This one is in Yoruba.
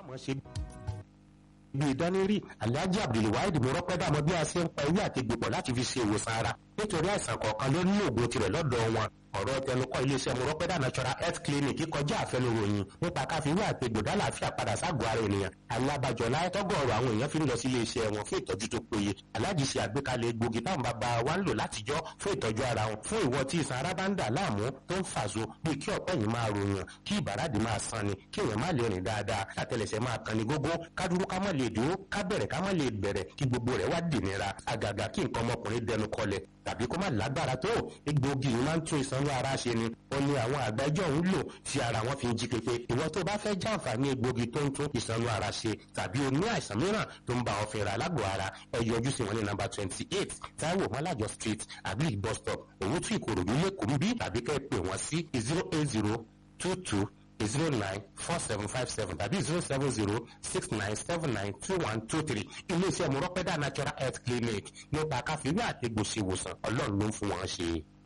mọ̀ ṣe bí ìdánirì alhaji abdulwahid mọ́rọ́pẹ́dà mọ bí a ṣe ń pa ewé àti gbòpọ̀ láti fi ṣe ìwòsàn ara nítorí àìsàn kọ̀ọ̀kan ló ní òògùn tirẹ̀ lọ́dọ̀ wọn ọ̀rọ̀ tẹnukọ́ iléeṣẹ́ mọ́rọ́pẹ́dà natural health clinic kọjá àfẹnuròyìn nípa káfíwé àti gbòdá làáfíà padà ságọ́ ara ènìyàn alábàjọ láyẹ́tọ́gọ̀ọ̀rọ̀ àwọn èèyàn fi ń lọ sí iléeṣẹ́ wọn fún ìtọ́jú tó péye aláàjì ṣe àgbékalẹ̀ egbògi táwọn bàbá wa ń lò látijọ́ fún ìtọ́jú ara wọn fún ìwọ tí ìsan ara bá ń dà láàmú tó ń fàṣọ bí kí ọ̀pẹ́ yìí máa ròyàn kí ìbàràdì máa san ni kí èèyàn má lè rìn dáadáa látẹlẹsẹ̀ máa kan ní gógó ká dúró ká má lè dúró ká bẹ̀rẹ̀ ká má lè bẹ̀rẹ̀ kí gbogbo rẹ̀ wá dìnira àgàgà kí nǹkan ọmọkùnrin dẹnu kọlẹ̀ tàbí kó má lágbára tó egbògi yìí máa ń tún ìsanwó ara ṣe ni ó ní àwọn àgbájọ ń lò tí ara wọn fi ń jí pépé ìwọ tó bá fẹ́ jàǹfààní egbògi tó ń tún ìsanwó ara ṣe tàbí o ní àìsàn mìíràn tó ń bá ọ fẹ́ra lágbo ara ẹ yọjú sí wọn ní nàmbà twenty eight Táíwò Mọ́lájọ street agric bus stop Òwútú Ìkòròdú lẹ́kọ̀ọ́ bí tàbí kẹ́ ẹ pè wọ́n sí zero eight zero two two zero nine four seven five seven tàbí zero seven zero six nine seven nine two one two three iléeṣẹ́ mọ̀rọ́pẹ́dà natural health clinic nípa káfíńwé àti gbòsèwòsàn ọlọ́run ló ń fún wọn ṣe.